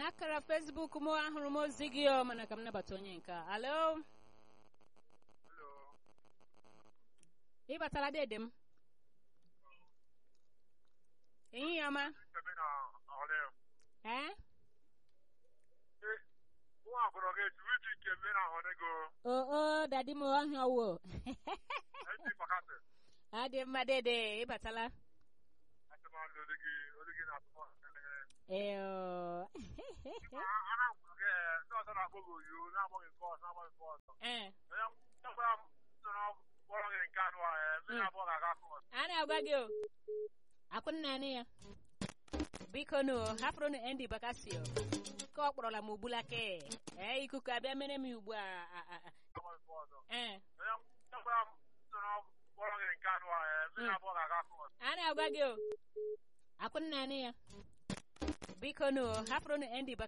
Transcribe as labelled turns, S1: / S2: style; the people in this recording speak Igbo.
S1: n'akara fesbuk m ahụrụ m ozi gị o mana ka m nabata onye nke a. alo ị batara dede m ehihie ọma ee o o dadi m ọhịa wo ọ dị mma dede ị batala ee o. ee a na-agwa gị o akwụnna anị ya biko nụ hapụrụ nụ Andy Bakasio ka ọ kpọrọla m ugbulake ee ikuku abịa mere m ugbu a a- a- a- ee a na-agwa gị o akwụnna anị ya biko nụ hapụrụ nụ Andy Bakasio